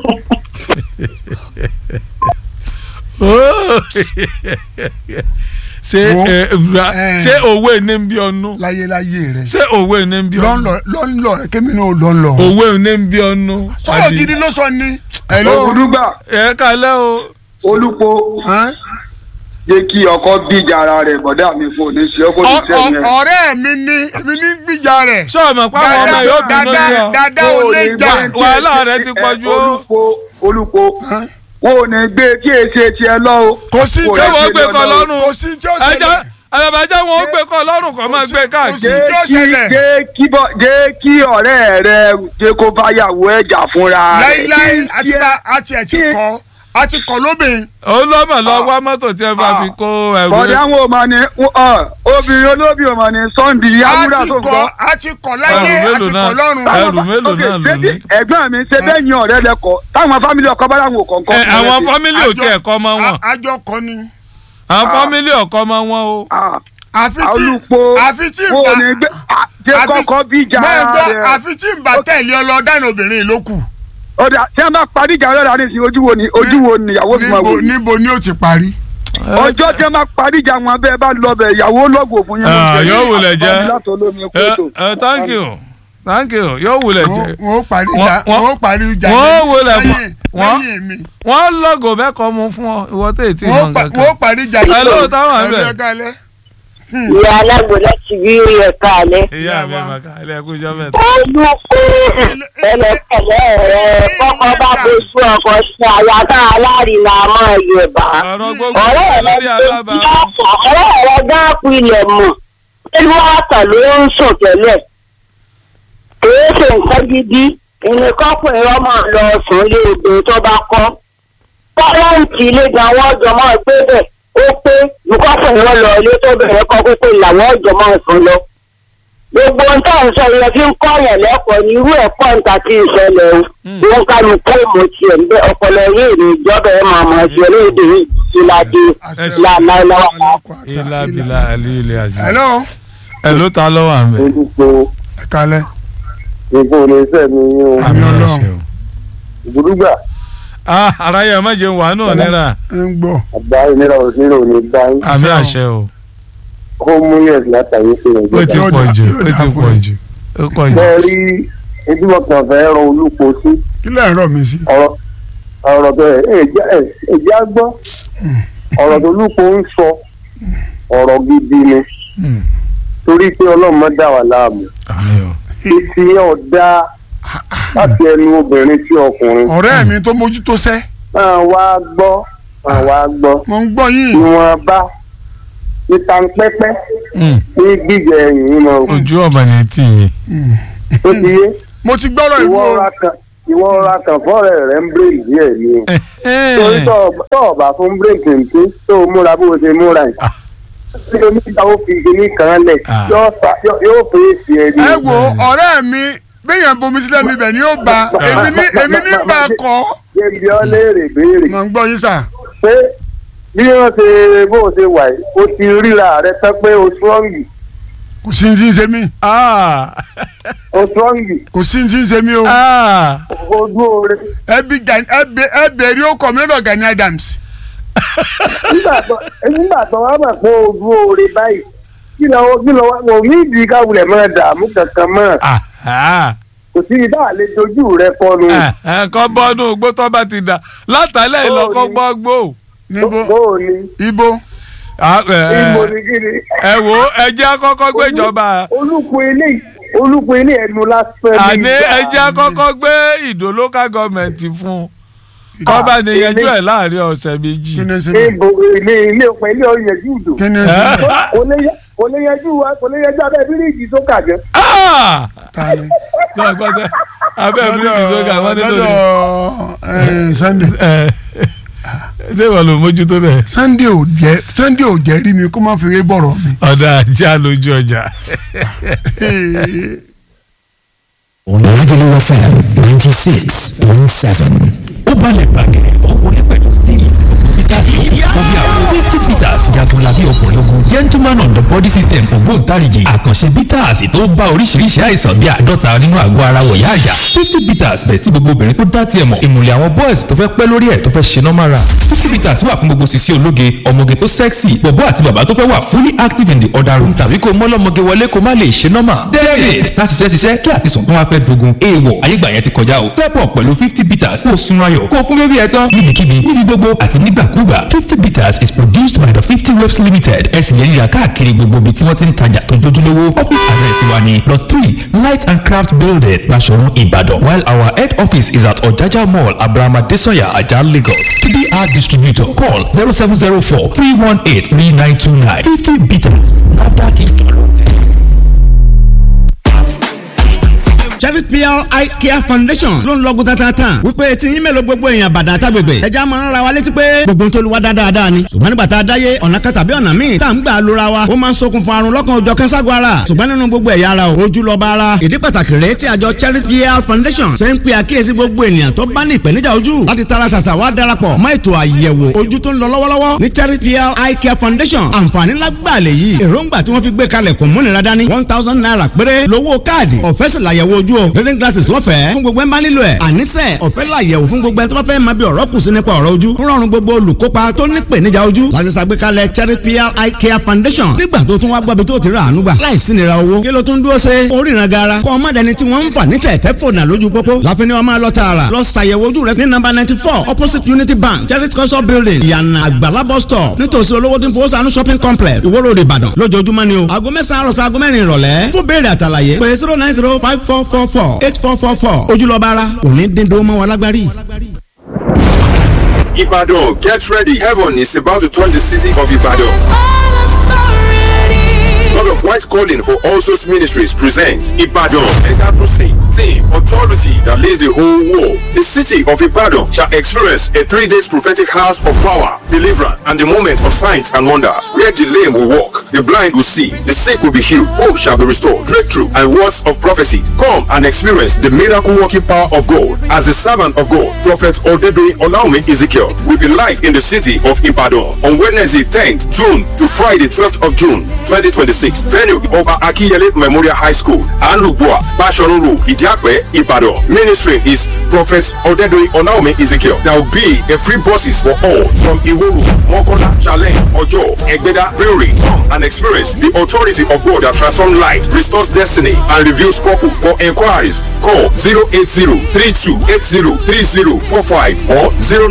Speaker 1: Oh. ṣé
Speaker 2: Wo.
Speaker 1: ẹ, bra-
Speaker 2: Eh.
Speaker 1: ṣé òwe ní ń bí ọnu
Speaker 2: láyé láyé rẹ
Speaker 1: ṣé òwe ní ń bí ọnu
Speaker 2: lọ́nlọ́ lọ́nlọ́ kémi náà lọ́nlọ́
Speaker 1: òwe ní ń bí ọnu.
Speaker 2: sọ̀rọ̀ gidi ló sọ ni hello
Speaker 3: ògùdùgbà
Speaker 1: ẹ kálẹ̀ o
Speaker 3: olùpọ̀
Speaker 2: Ẹ́n?
Speaker 3: jẹ́ kí ọkọ bíjà ara rẹ̀ bọ̀dá mi fún òní sí ọkọ ní
Speaker 2: Ọ-
Speaker 3: sẹ́yìn
Speaker 2: ọ- ọ̀rẹ́ mi ní èmi ní gbìjà rẹ̀
Speaker 1: sọ́ọ̀mọ̀ páwọn ọmọ yóò bínú sí ọ
Speaker 2: dada ò lè jà
Speaker 1: wàhálà rẹ ti pọ̀ ju o.
Speaker 3: olùpọ̀ olùpọ̀
Speaker 2: Ẹ́n?
Speaker 3: wọn ò ní gbé kí èsì tiẹ̀ lọ o.
Speaker 2: kò sí
Speaker 3: Kò
Speaker 2: tí
Speaker 1: ṣé
Speaker 3: yẹ
Speaker 1: wọ́n
Speaker 3: kí
Speaker 1: gbé
Speaker 3: lọ
Speaker 1: kọ́
Speaker 3: lọ.
Speaker 1: lọ́rùn
Speaker 2: kò sí tí ó
Speaker 1: ẹjọ́
Speaker 2: ṣẹlẹ̀
Speaker 1: àbàbàjẹ́ wọn ó gbé kọ́ lọ́rùn kọ́ máa
Speaker 2: sí-
Speaker 1: gbé
Speaker 2: kò
Speaker 1: káàkiri.
Speaker 2: sí tí ó
Speaker 3: kí
Speaker 2: ṣẹlẹ̀
Speaker 3: jẹ́ kí bọ́ jẹ́ kí ọ̀rẹ́ rẹ jẹ́ kó bá yàwó ẹ̀ jà fúnra rẹ̀.
Speaker 2: láíláí
Speaker 3: Kí
Speaker 2: àti
Speaker 3: tiẹ̀-
Speaker 2: bá àti ẹ̀ ti
Speaker 3: kí-
Speaker 2: kọ́ àti kọ́ lóbìn
Speaker 1: ó lọ́mọ̀ lọ wá mọ́tò tí ẹ bá fi kó ẹrù
Speaker 3: bọ̀dá wọn ò mà ní ọ, obìnrin olóbì ò mà ní sunday awúrà
Speaker 2: àti
Speaker 3: tó ń
Speaker 2: kọ́
Speaker 3: gbọ́.
Speaker 2: àti kọ́ láyé
Speaker 1: Ẹrù
Speaker 2: àti
Speaker 1: mélòó náà?
Speaker 2: kọ́ lọ́rùn
Speaker 1: Ẹrù mélòó
Speaker 3: Ok,
Speaker 1: náà ló
Speaker 3: ṣé
Speaker 1: ní?
Speaker 3: tí ẹ̀gbọ́n mi ṣe bẹ́ẹ̀ yan ọ̀rẹ́ lẹ́kọ̀ọ́ táwọn fámìlì ọkọ bá láwọn ò kọ̀ọ̀kan.
Speaker 1: ẹ àwọn fámílì ò
Speaker 2: Àjọ-
Speaker 1: tiẹ̀ kọ́ mọ́ wọn
Speaker 2: a- àjọ kọ́ ni
Speaker 1: àwọn fámílì ọ̀kọ́ mọ́ wọn o.
Speaker 2: àfi tí
Speaker 3: olùpọ̀
Speaker 2: àfi tí
Speaker 3: wo
Speaker 2: bá
Speaker 3: ni gbé à, jẹ́
Speaker 2: àfi-
Speaker 3: kọ́kọ́ bíjà
Speaker 2: máa gbọ́
Speaker 3: rẹ̀.
Speaker 2: àfi tí n bá tẹ̀lé ọ lọ dáná obìnrin ló kù
Speaker 3: ọ̀dà tí wọ́n bá parí ìjà ọlọ́dà ní ìsìn ojú wo ni ojú wo ni ìyàwó fi máa wò
Speaker 2: níbo
Speaker 3: ni.
Speaker 2: níbo ni ó ti parí
Speaker 3: ọjọ́ tí wọ́n bá parí ìjà wọn bẹ́ẹ̀ bá lọ bẹ̀ ìyàwó lọ́gùn fún yín.
Speaker 1: Ah, yóò wulẹ̀ jẹ́.
Speaker 3: látọ̀ lómi ẹ̀kọ́
Speaker 1: ẹ
Speaker 3: ètò.
Speaker 1: ẹ thank you thank you yóò wulẹ̀ jẹ́
Speaker 2: wọn ó parí
Speaker 1: Wọ́n-
Speaker 2: ìjà
Speaker 1: wọ́n-
Speaker 2: wọn ó parí ìjà
Speaker 1: wọ́n
Speaker 2: lẹ́yìn-
Speaker 1: wo lẹ̀ fún-
Speaker 2: lẹ́yìn-
Speaker 1: wọ́n-
Speaker 2: lẹ́yìn mi
Speaker 1: wọ́n lọ́gọ̀ mẹ́kọ̀ọ́ mu fún ọ ìwọ tó ètí
Speaker 2: wọn ó
Speaker 1: ìmọ̀
Speaker 2: pa- wọn ó
Speaker 1: kankan.
Speaker 2: parí ìjà
Speaker 1: Hello, táwọn àbẹ̀.
Speaker 2: ẹgbẹ́ kalẹ̀.
Speaker 4: ìyá alágbó láti rí ẹ̀ka alẹ́.
Speaker 1: ìyá mi ẹ̀ ká ilé ẹkú ìjọ mẹ́ta.
Speaker 4: olùkọ́ ẹlẹ́kẹ̀lẹ́ rẹ̀ kọ́kọ́ bá bojú ọkọ̀ sí aya tá alárinà máa yẹ̀bá.
Speaker 1: ọ̀rọ̀ gbogbo
Speaker 4: ọ̀rẹ́ rẹ̀
Speaker 1: lórí alábà
Speaker 4: ọ̀rẹ́ rẹ̀ dáàpù ilẹ̀ mọ̀ pẹ̀lú àtà ló ń sùn tẹ́lẹ̀. kìí ṣe nǹkan gidi ìnìkọ́kùnrin ọmọ lọ sùn lé obìnrin tó bá kọ́. pọ́lọ́ǹtì ilé gan wọ́n jọ máa gbé bẹ̀ ó pé ìkọ́kùnrin wọn lọ ilé tó bẹ̀rẹ̀ kọ́ pípé làwọn ọjọ́ máa sùn lọ. gbogbo ohun tá à ń sọ yẹn fi ń kọ́ yẹn lẹ́kọ̀ọ́ ní irú ẹ̀kọ́ nǹka tí ì ṣẹlẹ̀ o. wọ́n kálukú ìmọ̀ tiẹ̀ ń bẹ ọpọlọ yìí ní ìjọba ẹ̀ máa mọ̀ sí olóòdì yìí ìlàdí làlàlàwà.
Speaker 1: ilá bìlà àlè ilé àzì.
Speaker 2: hello
Speaker 1: ẹ ló ta lọ́wọ́ à ń bẹ̀.
Speaker 7: olùkọ́
Speaker 2: ẹ kalẹ̀
Speaker 7: ìbò ní sẹ́mi yín o
Speaker 2: Àmì Ọlọ́run.
Speaker 1: àṣẹ o.
Speaker 7: ìgbòdúgbà
Speaker 1: ah ara yẹ má jẹun wà náà nira
Speaker 2: ń gbọ́
Speaker 7: àgbà ìnira òsínà ò ní bá yín
Speaker 1: àmì
Speaker 2: Àṣẹ o.
Speaker 1: àṣẹ o
Speaker 7: kó mú yẹn látàrí sí
Speaker 1: ó
Speaker 7: nàìjíríà.
Speaker 1: ti
Speaker 2: Yóò
Speaker 1: pọ̀
Speaker 2: dà-
Speaker 1: jù
Speaker 2: yóò
Speaker 1: ó
Speaker 2: dà
Speaker 1: ti
Speaker 2: fún
Speaker 1: pọ̀
Speaker 2: ẹ.
Speaker 1: jù ó pọ̀ jù.
Speaker 7: bẹ́ẹ̀ rí ojúmọ̀ kan fẹ́ rọ olùkọ́ sí
Speaker 2: kí lẹ́yìn rọ̀ mí sí.
Speaker 7: ọ̀rọ̀ ọ̀rọ̀ tó èjì á gbọ́ ọ̀rọ̀ tó olùkọ́ ń sọ ọ̀rọ̀ gidi ni
Speaker 1: Hmm,
Speaker 7: torí pé ọlọ́run má dà wá láàmú
Speaker 1: àmì o.
Speaker 7: ìsì yẹn ò dáa láti ẹnu obìnrin sí ọkùnrin
Speaker 2: ọ̀rẹ́ mi tó mójútó sẹ́
Speaker 7: máa wá gbọ́ máa wá gbọ́
Speaker 2: mo ń gbọ́ yín
Speaker 7: ìwọ̀n bá ìtànpẹ́pẹ́
Speaker 1: Hmm,
Speaker 7: ní gbígbẹ ẹ̀yìn mọ́
Speaker 1: ojú ọ̀bà ní tì yín.
Speaker 7: tó ti yé
Speaker 2: mo ti gbọ́rọ̀ ìwọ
Speaker 7: ìwọ ra kan
Speaker 3: ìwọ ra kàn fọ́ọ̀rẹ́ rẹ̀ ń bírèkì díẹ̀ ni o torí tó ọ̀bà fún bírèkì nǹkan tó o múra bó o ṣe múra yìí tí oníta ó fi kíní kan lẹ̀
Speaker 1: Ah.
Speaker 3: yóò fa- yóò- yóò fèsì ẹ̀ ní.
Speaker 2: ẹ wo ọ̀rẹ́ mi béèyàn bomi sílẹ̀ mi bẹ̀ ni ó ba èmi ní èmi ní bá a kọ́
Speaker 3: jẹ́bi ọ́ léèrè béèrè
Speaker 2: mọ̀ ń gbọ́ yín sà.
Speaker 3: pé bí wọ́n ṣe bó o ṣe wà yìí o ti ríra rẹ tán pé o strọ́ngì
Speaker 2: kò sí ní tí ń ṣe mí
Speaker 1: Ah,
Speaker 3: o strọ́ngì
Speaker 2: kò sí ní tí ń ṣe mí o.
Speaker 1: ah.
Speaker 3: o dúró rẹ.
Speaker 2: ẹbí Gani ẹbẹ ẹbẹrí ó kọ mi lọ́dọ̀ Gani Adams.
Speaker 3: nígbà tó nígbà tó wá mọ̀ pé o dúró rẹ báyìí kí lọ kí lọ wá kò ní ìdí káwulẹ̀ máa dààmú kankan mọ́
Speaker 1: Ah, ah.
Speaker 3: kò sí ibà lè dojú rẹ kọnu.
Speaker 1: ẹ̀ẹ̀kan bọ́nú gbó tó bá ti dà látàlẹ́ ìlọ́kọ́
Speaker 3: Ó ní.
Speaker 1: gbọ́ gbó.
Speaker 2: níbo
Speaker 3: bó o ní
Speaker 2: ibo
Speaker 1: Ah, eh,
Speaker 3: ìmọ̀ ní kí ni.
Speaker 1: ẹ wo ẹjẹ́ àkọ́kọ́ gbéjọba
Speaker 3: olùkọ́ ilé olùkọ́ ilé ẹnu lásán ní
Speaker 1: àní
Speaker 3: ìgbà.
Speaker 1: ẹjẹ́ àkọ́kọ́ gbé ìdó local government fún kọ́ba ni yanjú ẹ̀ láàrin ọ̀sẹ̀ méjì.
Speaker 2: kí ni ń ṣe mí
Speaker 3: Ibo ilé ilé ọ̀pẹ ilé ọ̀yẹ̀jú ìdò.
Speaker 2: kí ni ń ṣe mí
Speaker 3: kò lè yẹ- kò lè yanjú wa kò lè yanjú abẹ́ bíríìjì tó kà jẹ́.
Speaker 1: Ah!
Speaker 2: ta ni.
Speaker 1: Tí wọ́n gbọ́ sẹ́, abẹ́ bíríìjì tó ga wọ́n nílò ní.
Speaker 2: lọ́dọ̀ ẹ, Sunday
Speaker 1: Ẹ, ṣé ìwọ ló mójútó bẹ́ẹ̀?
Speaker 2: Sunday ò jẹ́ Sunday ò jẹ́ rí mi kó má fi rí bọ̀rọ̀ mi.
Speaker 1: ọ̀dà ajá lójú ọjà.
Speaker 10: on Lagelu FM ninety six point seven. ó balẹ̀ gbàgẹ̀ ó wọlé pẹ̀lú steve peter obi àwọn misty peters jagunlabi ọkùnrin ogun gentleman on the body system ògbóǹtarìgì àkànṣe bitters tó bá oríṣiríṣi àìsàn bíi àádọ́ta nínú àgọ́ ara wọ̀yá àjà fifty bitters bẹ̀ tí gbogbo obìnrin tó dá tiẹ̀ mọ̀ ìmùlẹ̀ àwọn boys tó fẹ́ pẹ́ lórí ẹ̀ tó fẹ́ ṣe normal ra fifty bitters wà fún gbogbo sisi ológe ọmọge tó sexy bọ̀bọ́ àti bàbá tó fẹ́ wà fully active in the other room tàbí kó mọ́lọ́mọge wọlé kó má lè ṣe normal david láti ṣiṣẹ́ ṣiṣẹ́ kí àtisùn tó wá fẹ́ dogun èèwọ̀ ayégbà yẹn ti kọjá o step up pẹ̀lú fifty bitters kó o sun ayọ̀ kó o fún bébí ẹ tán níbikíbi níbi gbogbo àti nígbàkúgbà fifty bitters is produced by the fifty waves limited ẹ sì lè ríra káàkiri gbogbo ibi tí wọ́n ti ń tajà tó jójúlówó office address wa ni lot three light and craft building Basọ̀run Ìbàdàn while our head office is at Ọ̀jájá mall abrahama desanya ajah Lagos tbr distributor call zero seven zero four three one eight three nine two nine fifty bitters nafdac ìjọlọ́tẹ̀.
Speaker 11: Chevy PR Eye Care Foundation ló ń lọ́gùn tatata wípé tí yín mélòó gbogbo èèyàn bàdà àtàgbègbè ẹja máa ń ra wa létí pé gbogbo ń tolúwa dáadáa ni ṣùgbọ́n nígbà tá a dáyé ọ̀nà kan tàbí ọ̀nà míì tá à ń gbà lóra wa ó máa ń ṣokùnfà àrùn lọ́kàn ọjọ́ kẹ́sàgọ́ ara ṣùgbọ́n nínú gbogbo ẹ̀yà ara o ojú lọ bá ara ìdí pàtàkì rèé tí àjọ Chevy PR Foundation ṣe ń pe àkíyèsí gbogbo ènìyàn tó bá ní ìpèníjà ojú láti tara ṣàṣà wá darapọ̀ mọ́ ètò àyẹ̀wò ojú tó ń lọ lọ́wọ́lọ́wọ́ ní Chevy PR Eye Care Foundation àǹfààní lágbàlẹ̀ yìí èròǹgbà tí wọ́n fi gbé kalẹ̀ kò múnira dání one thousand naira péré lówó káàdì ọ̀fẹ́ sì làyẹ̀wò ojú o reading glasses lọ́fẹ̀ẹ́ fún gbogbo ẹ̀ ń bá nílò ẹ̀ àníṣe ọ̀fẹ́ làyẹ̀wò fún gbogbo ẹ̀ tó bá fẹ́ máa bí ọ̀rọ̀ kù sí nípa ọ̀rọ̀ ojú ń rọrùn gbogbo olùkópa tó ní ìpèníjà ojú láti ṣàgbékalẹ̀ Charity PR Eye Care Foundation nígbà tó tún wá gbọ́bi tó ti rà àánú gbà láìsí nira owó kí ló tún dúró ṣe oríran gara kọ́ ọmọ dẹni tí wọ́n ń fà ní tẹ̀tẹ̀ fònà lójú pópó láfin ni wọ́n máa lọ tààrà lọ ṣàyẹ̀wò ojú rẹ ní nọ́mbà ninety four opposite Unity Bank Charity culture building ìyànà àgbàlá bus stop nítòsí olówó tí ń fowó sànú shopping complex Ìwó Road Ìbàdàn lójoojúmọ́ ni o aago mẹ́sàn-án àròsọ aago mẹ́rin ìrọ̀lẹ́ fún béèrè àtàlàyé pé zero nine zero five four four four eight four four four ojúlọ́ba ara òní dín dó mọ́ wa lágbárí.
Speaker 12: Ibadan, get ready. Heaven is about to touch the city of Ibadan. God of White Calling for All Souls Ministries presents Ibadan Mega Crusade. Theme Authority that leads the whole world. The city of Ibadan shall experience a three days prophetic house of power, deliverance, and the moment of signs and wonders. Where the lame will walk, the blind will see, the sick will be healed, hope shall be restored, breakthrough, and words of prophecy. Come and experience the miracle working power of God. As the servant of God, Prophet Odedoyin Olaume Ezekiel will be live in the city of Ibadan on Wednesday 10th June to Friday 12th of June 2026. Venue Oba Akiyele Memorial High School, Anlubua, Bashorun Road, Idiakwe, Ibadan. Ministry is Prophet Odedoyin Olaume Ezekiel. There will be a free buses for all from Iworu, Mokola, Challenge, Ojo, Egbeda, Brewery. Come and experience the authority of God that transforms life, restores destiny, and reveals purpose. For inquiries, call 080-3280-3045 or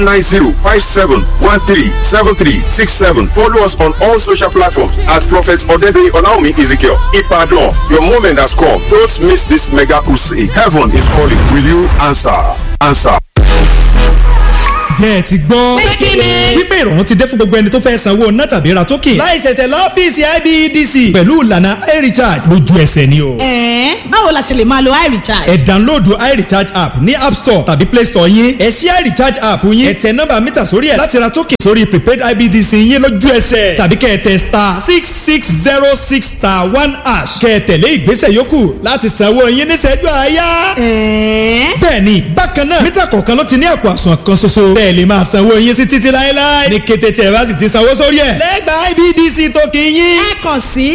Speaker 12: 090-5713-7367. Follow us on all social platforms at Prophet Odedoyin Olaume Ezekiel. Ipadon, your moment has come. Don't miss this mega crusade. Heaven is calling. Will you answer? Answer.
Speaker 11: jẹ́ ẹ ti gbọ́.
Speaker 13: Pé kí ni?
Speaker 11: wípé ìrọ̀rùn ti dé fún gbogbo ẹni tó fẹ́ sanwó ná tàbí ra token. láì ṣẹ̀ṣẹ̀ lọ́fíìsì IBEDC pẹ̀lú ìlànà iRecharge lójú ẹsẹ̀ ni o.
Speaker 13: ẹ̀ẹ́n báwo la ṣe lè máa lo iRecharge.
Speaker 11: ẹ download iRecharge app ní app store tàbí play store yín ẹ ṣí iRecharge app yín ẹ tẹ nọ́mbà mítà sórí ẹ̀ láti ra token sórí prepaid IBEDC yín lójú ẹsẹ̀ tàbí kẹ́ ẹ tẹ star six six zero six star one hash kẹ́ ẹ tẹ̀lé ìgbésẹ̀ yòókù láti sanwó yín níṣẹ́jú àáyá.
Speaker 13: ẹ̀ẹ́n
Speaker 11: bẹ́ẹ̀ni bákan náà mítà kọ̀ọ̀kan ló ti ní àpò àsùnwọ̀n kan ṣoṣo bẹ́ẹ̀ lè máa sanwó yín sí títí láéláé ní kété tí ẹ bá sì ti sanwó sórí ẹ̀ lẹ́gbàá IBDC tó kì í yín.
Speaker 13: ẹ kàn sí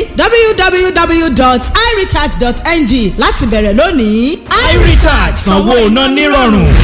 Speaker 13: www.irecharge.ng láti bẹ̀rẹ̀ lónìí.
Speaker 11: iRecharge sanwó iná nírọ̀rùn.